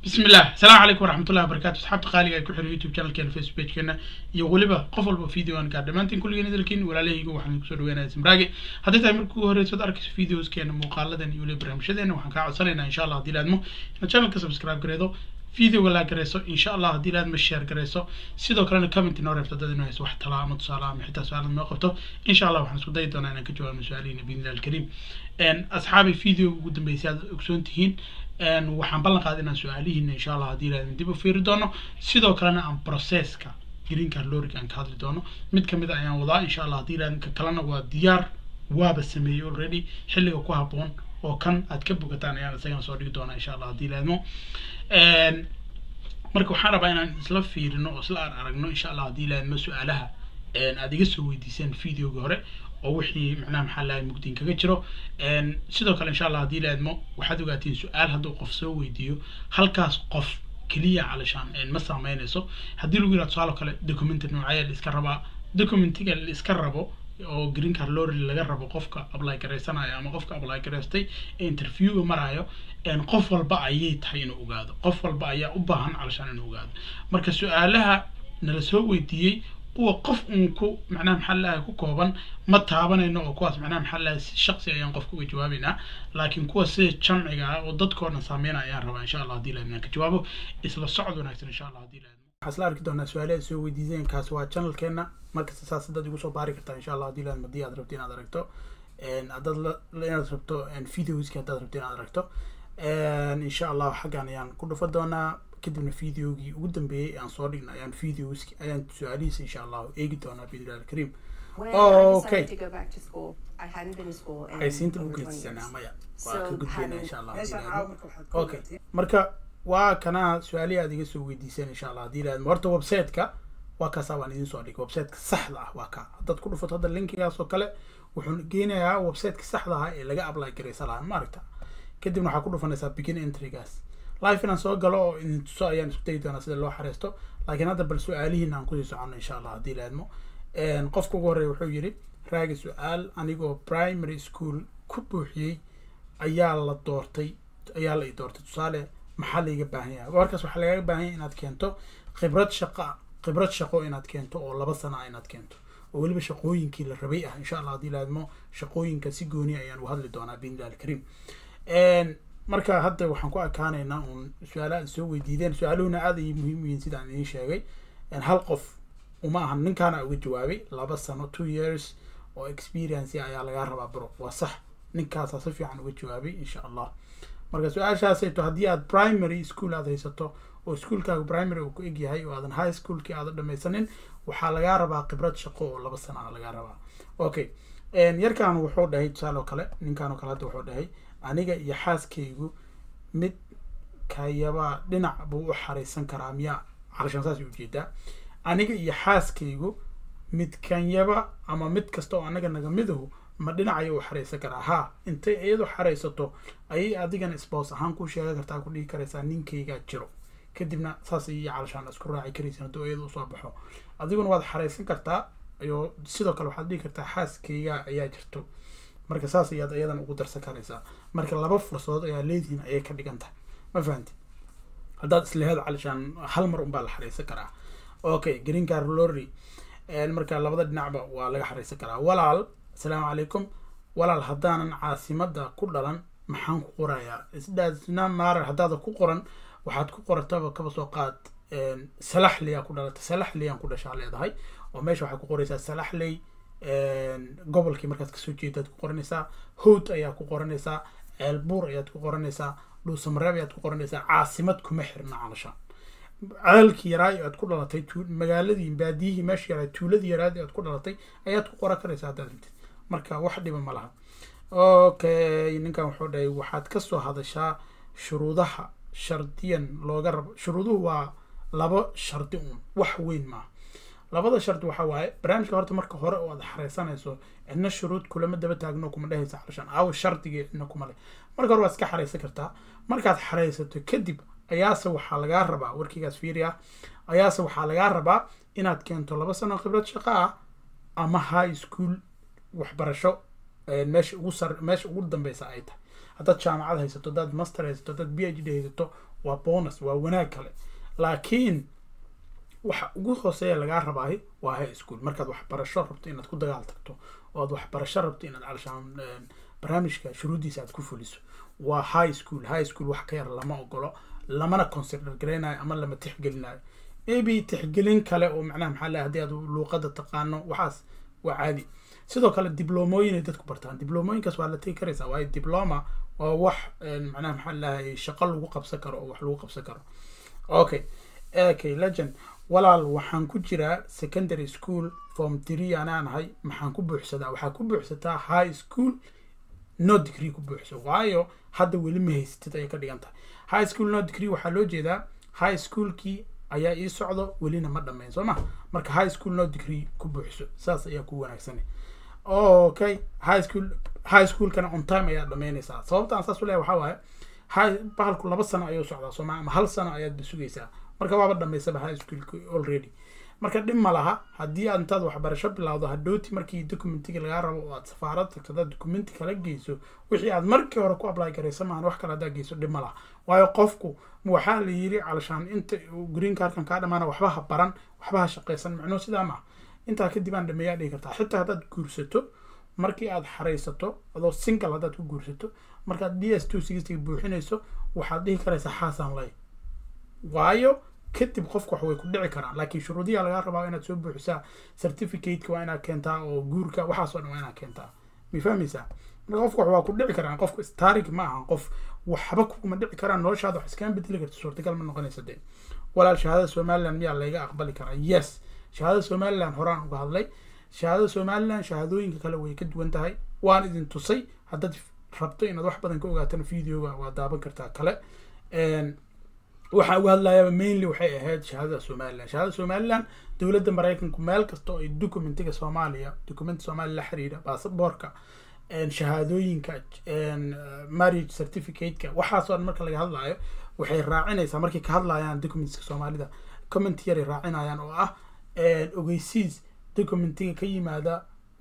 بسم الله السلام عليكم ورحمة الله وبركاته أصحاب تقالي ku xiran youtube channelkeena facebookkeena iyo weliba qof walba video aan gaar dhammaantiin kulligeen idilkiin walaalahayga waxaan kusoo dhaweynayaa simraage haddii tahay markii ugu horeysa ad arkayso videoskeena muuqaaladan iyo weliba barnaamijyadeena waxaan kaa codsanaynaa insha allah haddii laadmo inaad channelka subscribe gareedo videoga laa gareyso insha allah haddii laadmo share gareyso sidoo kalena comment inoo reebto dad inoo hayso wax talaa ama tusaale ama xitaa su-aalad noo qabto insha allah waxaan isku dayi doonaa inaan ka jawaabno su-aalihiina biidnillahi alkariim asxaabi videoga ugu dambeysay aad ogsoon tihiin waxaan ballan qaaday inaan su-aalihiina insha allah haddii ilaahdan dib u fiiri doono sidoo kalena aan processka green card loriga aan ka hadli doono mid kamid a ayaan wadaa insha allah haddii ilaahdan ka kalena waa diyaar waaba sameeyey already xilliga ku habboon oo kan aad ka bogataan ayaan isagana soo dhigi doonaa insha allah haddii ilaahmo marka waxaan rabaa inaan isla fiirino oo isla aan aragno insha allah haddii ilaahmo su-aalaha aad iga soo weydiiseen videoga hore oo wixii macnaha maxaa lahay mugdiin kaga jiro sidoo kale insha allah haddii laadmo waxaad ogaatiin su-aal hadduu qof soo weydiiyo halkaas qof keliya calashaan ma saameynayso haddii lagu yidhahdo tusaalo kale documenty noocaya la iska rabaa documentiga la iska rabo oo green card lorry laga rabo qofka apply garaysanayo ama qofka apply garaystay ee interviewga marayo qof walba ayay tahay inuu ogaado qof walba ayaa u baahan calashaan inuu ogaado marka su-aalaha nala soo weydiiyey kuwa qof uun ku macnaha maxaa lahay ku kooban ma taabanayno oo kuwaas macnaha maxaa lahay si shaqsi ayaan qofka uga jawaabaynaa laakiin kuwa sida jamciga ah oo dadkoo dhan saameynaya ayaan rabaa insha allah haddii laadnaan ka jawaabo isla socod wanaagsan insha allah haddii laadmo waxaa isla arki doonaa su-aale aad soo weydiiseen kaas waa channelkeena markasta saas dad igu soo baari kartaa insha allah haddii laadmo haddii aad rabto inaad aragto haddaad inaad rabto videoski haddaad rabto inaad aragto insha allah xaggan ayaan ku dhufa doonaa kadibna videogii ugu dambeeyey aan soo dhigna ayaan videoski ayaan su-aalihiisa insha allahu eegi doonaa biidnillahi alkariim okay aysiinta u geedsanaa maya waa ka gudbayna insha allah okay marka waa kana su-aalihi aad iga soo weydiiseen insha allah haddii laadmo horta website-ka waa kaasaa waan idin soo dhigay website-ka saxda ah waa ka haddaad ku dhufato hadda linkigaas oo kale wuxuu geenayaa website-ka saxda ah ee laga apply garaysa lahaa maaragta kadibna waxaa ku dhufanaysaa begin entrygaas life inaan soo galo oo idin tuso ayaan isku dayi doonaa sida loo xareysto laakiin hadda bal su-aalihiina aan kusii socono insha allah haddii laadmo qofka ugu horreeya wuxuu yidhi raagi su-aal anigoo primary school ku buuxiyey ayaa la doortay ayaa la i doortay tusaale maxaa laiga baahan yahay warkaas waxaa lagaga baahan yahay inaad keento khibrad shaqa khibrad shaqo inaad keento oo laba sana ah inaad keento oo weliba shaqooyinkii la rabay ah insha allah haddii laadmo shaqooyinka si gooni ayaan u hadli doonaa biidnillahi alkariim marka hadda waxaan ku ekaanaynaa uun su-aalaha soo weydiideen su-aaluhuna aad ayay muhiim yihiin sidaan idiin sheegay hal qof uma ahan ninkaana uga jawaabay laba sano two years oo experience ayaa lagaa rabaa bro waa sax ninkaasaa si fiican uga jawaabay insha allah marka su-aashaasayto haddii aad primary school aad haysato oo iskuolkaaga primary uu ku egyahay oo aadan high schoolkii aadan dhamaysanin waxaa lagaa rabaa khibrad shaqo oo laba sana a lagaa rabaa okay yarkan wuxuu dhahay tusaale oo kale ninkan oo kale hadda wuxuu dhahay aniga iyo xaaskaygu mid kayaba dhinac buu u xaraysan karaa miyaa calashaan saas ujeedaa aniga iyo xaaskaygu mid kanyaba ama mid kasta oo anaga naga midahu ma dhinacaya u xaraysan karaa haa intay iyadu xaraysato ayay adigana spouse ahaan ku sheega kartaa ku dhigi karaysaa ninkaygaa jiro kadibna saas iyo calashaan isku raaci karaysin hadduu iyadu usoo baxo adiguna waad xaraysan kartaa iyo sidoo kale waxaad dhigi kartaa xaaskaygaa ayaa jirto marka saas ayaad iyadan ugu darsan karaysaa marka laba fursadood ayaa leedihiin ayay ka dhigan tahay ma fahanti haddaad isleheed calishaan hal mar unbaa la xaraysan karaa okay green car lorry marka labada dhinacba waa laga xaraysan karaa walaal asalaamu calaykum walaal haddaanan caasimada ku dhalan maxaan ku qorayaa isdhaasna maarar haddaada ku qoran waxaad ku qorataba kaba soo qaad salaxley aa ku dhalatay salaxley aan ku dhashaa leedahay oo meesha waxaad ku qoraysaa salaxley gobolkii markaad kasoo jeedaad ku qoranaysaa howd ayaa ku qoranaysaa ceelbuur ayaad ku qoranaysaa dhuusamareeb ayaad ku qoranaysaa caasimad kuma xirna calashaan ceelkii yaraa aad ku dhalatay magaaladii baadiyihii meesha yaraa tuuladii yaraad aad ku dhalatay ayaad ku qoran karaysaa haddaad rabtid marka wax dhiba ma laha okay ninkan wuxuu dhahay waxaad kasoo hadashaa shuruudaha shardiyan looga rabo shuruuduhu waa laba shardi uun wax weyn maaha labada shardi waxa waaye barnaamijka horta marka hore oo aad xareysanayso cidna shuruud kulama daba taagno kuma dhehaysa calashaan aawo shardigii cidna kuma leh marka hore waad iska xareysan kartaa markaad xareysato kadib ayaase waxaa lagaa rabaa warkigaas fiiri ah ayaase waxaa lagaa rabaa inaad keento laba sano khibrad shaqo ah ama high school waxbarasho meesha ugu sar meesha ugu dambeysa ay tahay haddaad jaamacad haysato haddaad master haysato haddaad b h d haysato waa bonus waa wanaag kale laakiin waxa ugu hooseeya lagaa rabaayo waa high school markaad waxbarasho rabto inaad ku dagaal tagto oo aad waxbarasho rabto inaad calashaan barnaamijka shuruuddiisa aad ku fuliso waa high school high school wax ka yar lama ogolo lamana consider garaynayo ama lama tixgelinayo maybe tixgelin kale oo macnaha maxaa leeyahay haddii aad luuqada taqaano waxaas waa caadi sidoo kale diblomooyin ay dadku bartaan diblomooyinkaas waa la tegi karaysaa waayo diploma waa wax macnaha maxaa leeyahay shaqo lagu qabsan karo oo wax lagu qabsan karo okay okay legend walaal waxaan ku jiraa secondary school form three anaan ahay maxaan ku buuxsadaa waxaa ku buuxsataa high school no degree ku buuxso waayo hadda weli ma haysatid ayay ka dhigan tahay high school no degree waxaa loo jeedaa high schoolkii ayaa ii socdo welina ma dhammayn soo ma marka high school no degree ku buuxso saas ayaa ku wanaagsan okay high school high schoolkana on time ayaad dhammaynaysaa sababtaan saas u leeyahay waxaa waaye high bahalku laba sano ayuu socdaa soo ma ama hal sano ayaad sugaysaa marka waaba dhammaysaba high schoolka already marka dhib ma laha haddii aad intaad waxbarasho bilowdo hadhowti markii documentiga lagaa rabo oo aad safaarad tagto hadaad documenti kala geyso wixii aad markii hore ku apply garaysa maahan wax kale haddaa geyso dhib ma laha waayo qofku waxaa la yiri calashaan inta green cardkan kaa dhamaana waxba ha baran waxba ha shaqaysan macnuu sidaa maaha intaa kadib aan dhameeyaa dhihi kartaa xitaa haddaad guursato markii aad xaraysato adoo single haddaad ku guursato markaad d s two sixty buuxinayso waxaad dhihi karaysaa xaasaan lay waayo kadib qofku wax way ku dhici karaan laakiin shuruudiyaa lagaa rabaa inaad soo buuxisaa certificateka waa inaad keentaa oo guurka waxaasoo dhan waa inaad keentaa ma fahmaysaa marka qofku wax waa ku dhici karaan qofku starik ma ahan qof waxba kuguma dhici karaan noloshaada wax iskaga bedeli karta suurtagal ma noqonaysa dee walaal shahaadada somaliland miyaa layga aqbali karaa yes shahaadada somaliland horaan uga hadlay shahaadada somaliland shahaadooyinka kale way ka duwan tahay waan idin tusay haddaad rabto inaad wax badan ka ogaatana videoga waa daaban kartaa kale waxaan uga hadlayaa mainly waxay ahayd shahaadada somaliland shahaadada somaliland dowladda maraykanku meel kasta oo ay documentiga soomaaliya documenti soomaaliya la xiriira baasaboorka shahaadooyinka marriage certificateka waxaasoo dhan marka laga hadlayo waxay raacinaysaa markay ka hadlayaan documentska soomaalida comment yaray raacinayaan oo ah ogeysiis documentiga ka yimaada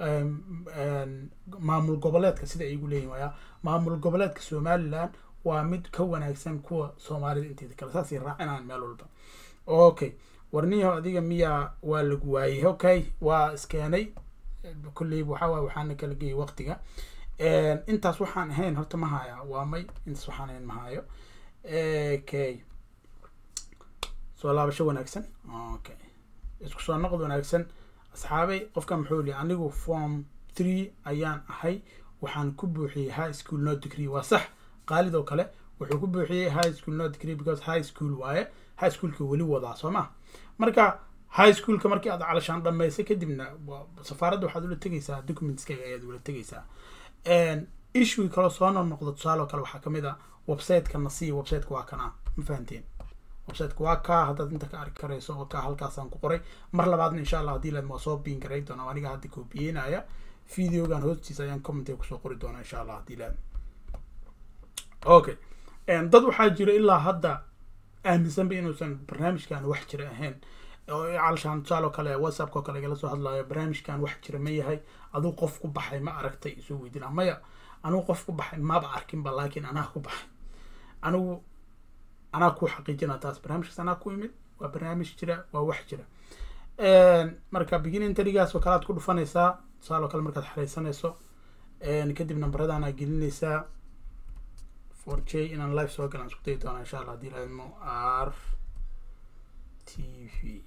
maamul goboleedka sida ay igu leeyihin waya maamul goboleedka somaliland waa mid ka wanaagsan kuwa soomaalida inteeda kale saasay raacinayaan meel walba okay warniyaho adiga miyaa waa lagu waayey okay waa iskeenay kulley waxaa waay waxaana kala geeyay waqtiga intaas waxaan ahayn horta ma haya waa may intaas waxaan ahayn ma hayo okay soo laabasho wanaagsan okay isku soo noqod wanaagsan asxaabay qofka muxuu li anigu form three ayaan ahay waxaan ku buuxiyey high school no degree waa sax qaalid oo kale wuxuu ku buuxiyey high school no degree because high school waaye high schoolka weli wadaa soo ma marka high schoolka markii aad calashaan dhamaysay kadibna safaaradda waxaad ula tegaysaa documentskaaga ayaad ula tegaysaa issue kaloo soo noqnoqda tusaale oo kale waxaa kamid a websiteka nasiya websiteka waa kana ma fahanteen websiteka waa kaa haddaad inta ka arki karayso oo kaa halkaasaan ku qoray mar labaadna insha allah haddii laad waa soo biin garay doona aniga hadda koobiyeynaya videogan hoostiisa ayaan commentiga kusoo qori doona insha allah haddii laad okay dad waxaa jira ilaa hadda aaminsanba inuusan barnaamijkan wax jira ahayn calashaan tusaale oo kale whatsappka oo kale igala soo hadlayo barnaamijkan wax jira ma yahay aduu qof ku baxay ma aragtay isoo weydina maya anigu qof ku baxay maba arkinba laakiin anaa ku baxay anigu anaa ku xaqiijina taas barnaamijkaas anaa ku imid waa barnaamij jira waa wax jira marka beginning tarigaas oo kale aad ku dhufanaysaa tusaale oo kale markaad xareysanayso kadib nambaradaanaa gelinaysaa for j inaan live soo galaan isku dayi doonaa insha allah haddii laadmo r t v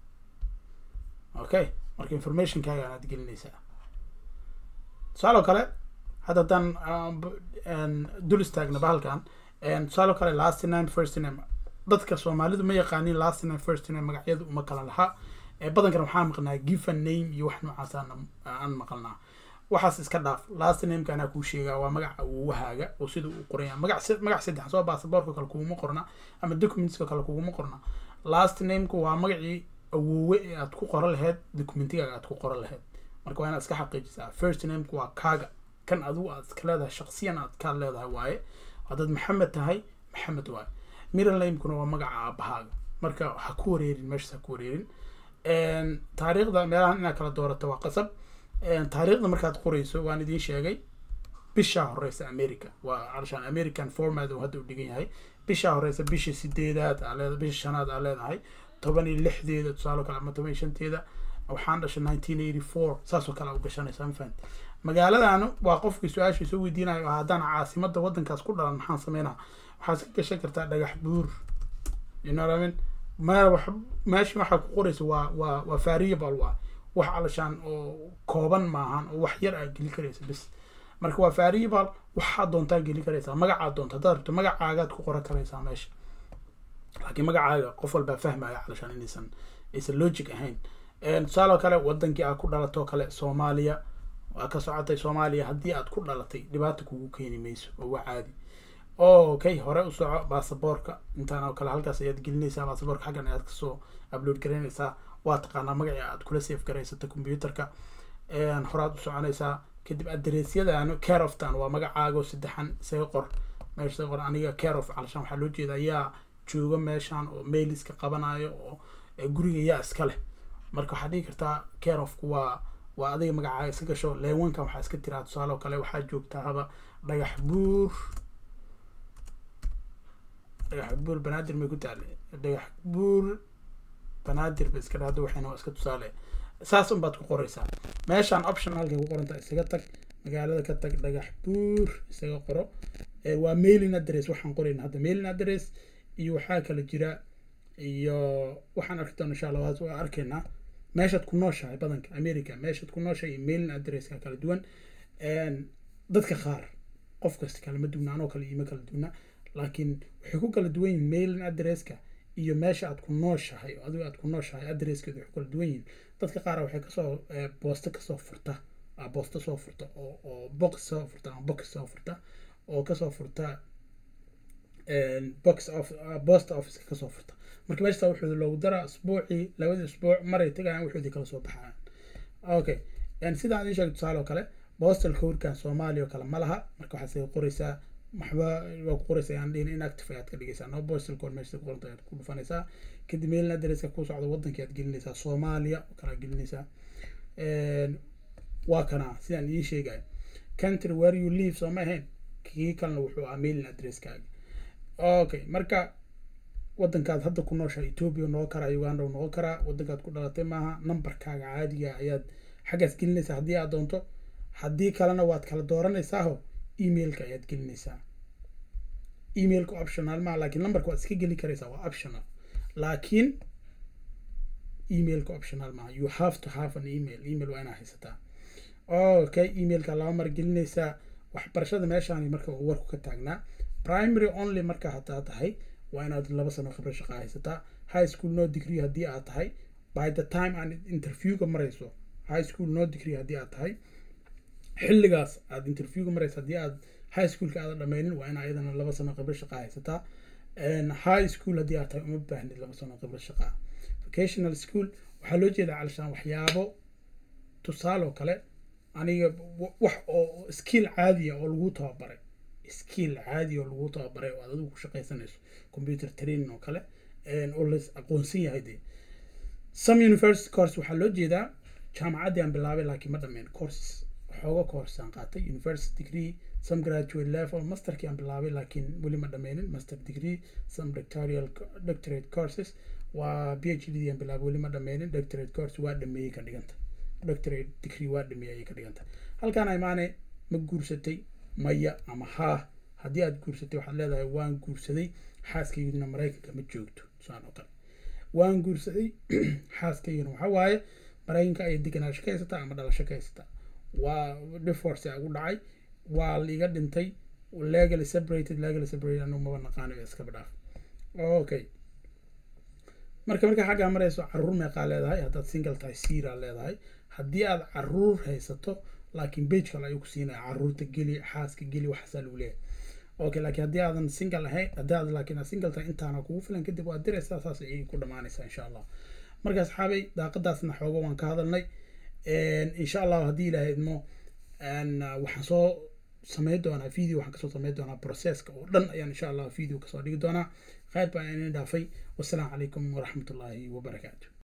okay marka informationkaaga anaad gelinaysaa tusaale oo kale hadda haddaan dul istaagna bahalkan tusaale oo kale last name first name dadka soomaalidu ma yaqaanin last name first name magacyadu uma kala laha badankan waxaan maqnaa given name iyo wax noocaas aan maqalnaa waxaas iska dhaaf last nameka anaa kuu sheegaa waa magaca awowahaaga oo sida uu qoranya magac magac saddex soo baasaboorka kale kuguma qorna ama documentska kale kuguma qorna last nameka waa magacii awowe ee aad ku qoran lahayd documentigaaga aad ku qoran lahayd marka waa inaad iska xaqiijisaa first nameka waa kaaga kan adigu aad iska leedahay shaqsiyan aad ka leedahay waaye haddaad maxamed tahay maxamed waaye middle namekuna waa magaca aabahaaga marka ha ku wareerin meeshaas ha ku wareerin taariikhda meelahan inaad kala doorato waa qasab taariikhda markaad qorayso waan idiin sheegay bishaa horeysa america waa calashaan american format uu hadda u dhigan yahay bisha horeysa bisha sideedaad aa leedahay bisha shanaad aa leedahay toban iyo lixdeeda tusaalo kale ama toban iyo shanteeda waxaan dhashay nineteen eighty four saasoo kale u gashanaysaa ma fahanti magaaladan waa qofkii su-aasha soo weydiinayo haddaan caasimada wadankaas ku dhalan maxaan sameynaa waxaad ka gashan kartaa dhagax buur you know what I mean ma wax meesha waxaa ku qoraysa waa waa waa variable waa wax alashaan oo kooban maahan oo wax yar aad geli karaysa bis marka waa variable waxaad doontaa geli karaysaa magacaad doonta haddaad rabto magacaagaad ku qoran karaysaa meesha laakiin magacaaga qof walbaa fahmaya alashaan inaysan aysan logic ahayn tusaale kale wadankii aad ku dhalatoo kale soomaaliya waa ka socotay soomaaliya haddii aad ku dhalatay dhibaata kugu keeni mayso oo waa caadi okay hore u soco baasaboorka intaan oo kale halkaas ayaad gelinaysaa baasaboorka xaggan ayaad kasoo upload garaynaysaa waa taqaanaa magacii aad kula safe garaysata computerka horaad u soconaysaa kadib adreesyadan care oftan waa magacaago saddexan isaga qor meesha isaga qor aniga care of calashaan waxaa loo jeeda yaa jooga meeshan oo mailiska qabanayo oo guriga yaa iska leh marka waxaad dhigi kartaa care ofku waa waa adiga magacaaga iska gasho leewankan waxaa iska tiraa tusaale oo kale waxaa joogtaa haba dhagax buur dhagax buur banaadir may ku taale dhagax buur banaadir ba iska dhahdo waxayna waa iska tusaale saas unbaad ku qoraysaa meeshaan option halkay ku qoranta isaga tag magaalada ka tag dhagax buur isaga qoro waa mailing address waxaan qorayna hadda mailing address iyo waxaa kala jira iyo waxaan arki doona insha allah waa arkaynaa meeshaad ku nooshahay badanka america meeshaad ku nooshahay iyo mailing addresska kala duwan dadka qaar qof kasta kalama duwna anoo kale iima kala duwna laakiin waxay ku kala duwan yihiin mailing addresska iyo meesha aad ku nooshahay oo adigo aad ku nooshahay addresskeedu waxay kala duwan yihiin dadka qaar waxay kasoo boosto kasoo furta boosto soo furta oo oo box soo furta ama box soo furta oo kasoo furta box of post office kasoo furta marka meesha wuxuu loogu daraa usbuucii labadii usbuuc maray tagayaan wuxuudi kala soo baxayaan okay sidaan idin sheegay tusaale oo kale postal codkan soomaaliya oo kale ma laha marka waxaad sii qoraysaa waxba waa ku qoraysaa aan dhihin inactive ayaad ka dhigaysaa no postal code meesha ku qoranta ayaad ku dhufanaysaa kadib mailing addresska ku socda wadankii aad gelinaysaa soomaaliya oo kale aad gelinaysaa waa kana sidaan idiin sheegayo country where you live soo ma ahayn kii kalena wuxuu ahaa mailing addresskaaga okay marka wadankaad hadda ku nooshahay ethiopia noqon karaa uganda noqon karaa wadankaad ku dhalatay maaha numberkaaga caadiga ayaad xaggaas gelinaysaa haddii aad doonto haddii kalena waad kala dooranaysaao emailka ayaad gelinaysaa emailka optional maaha laakiin numberka waad iska geli karaysaa waa optional laakiin emailka optional maaha you have to have an email email waa inaa haysataa okay emailka laba mar gelinaysaa waxbarashada meeshaan marka uu warku ka taagnaa primary only marka hadaa tahay waa inaad laba sano khibro shaqa haysataa high school no degree haddii aad tahay by the time aan interviewga marayso high school no degree haddii aad tahay xilligaas aad interviewga marayso haddii aad high schoolka aadan dhameynin waa inaa iyadana laba sano khibro shaqa haysataa high school haddii aad tahay uma baahnid laba sano khibro shaqa vocational school waxaa loo jeedaa calishaan waxyaabo tusaale oo kale aniga wax oo skill caadiya oo lagu tababaray skill caadi oo lagu tababaray oo aad adigu ku shaqaysanayso computer training oo kale oo la aqoonsan yahay dee some university course waxaa loo jeedaa jaamacaddii aan bilaabay laakiin ma dhameen courses waxooga course aan qaatay university degree some graduate level masterkii aan bilaabay laakiin weli ma dhameynin master degree some doctoral doctorate courses waa phd aan bilaabay weli ma dhameynin doctorate course waa dhameeyey ka dhiganta doctorate degree waa dhameeyey ayay ka dhiganta halkaan imaane ma guursatay maya ama haa haddii aad guursatay waxaad leedahay waan guursaday xaaskayguna maraykanka ma joogto saan oo kale waan guursaday xaaskayguna waxaa waaye maraykanka ayay deganaansho ka haysataa ama dhalasho ka haysataa waa divorce ugu dhacay waa liiga dhintay legally separated legally separated anu maba naqaano iskaba dhaaf okay marka markaa xaggaa marayso caruur meeqaa leedahay haddaad single tahay siira leedahay haddii aad caruur haysato laakiin bage kale ayuu ku siinaya caruurta geli xaaska geli waxaasaa lagu leeyahay okay laakiin haddii aadan single ahayn haddii aad laakiin aad single tahay intaana kugu filan kadib waad diraysaa saas ayay ku dhamaanaysaa insha allah marka asxaabay daaqadaasna xooga waan ka hadalnay insha allah haddii ilaahay idmo waxaan soo samayn doonaa video waxaan kasoo samayn doonaa processka oo dhan ayaan insha allah video kasoo dhigi doonaa khayr baan idin dhaafay wassalaamu calaykum waraxmatullaahi wabarakaatu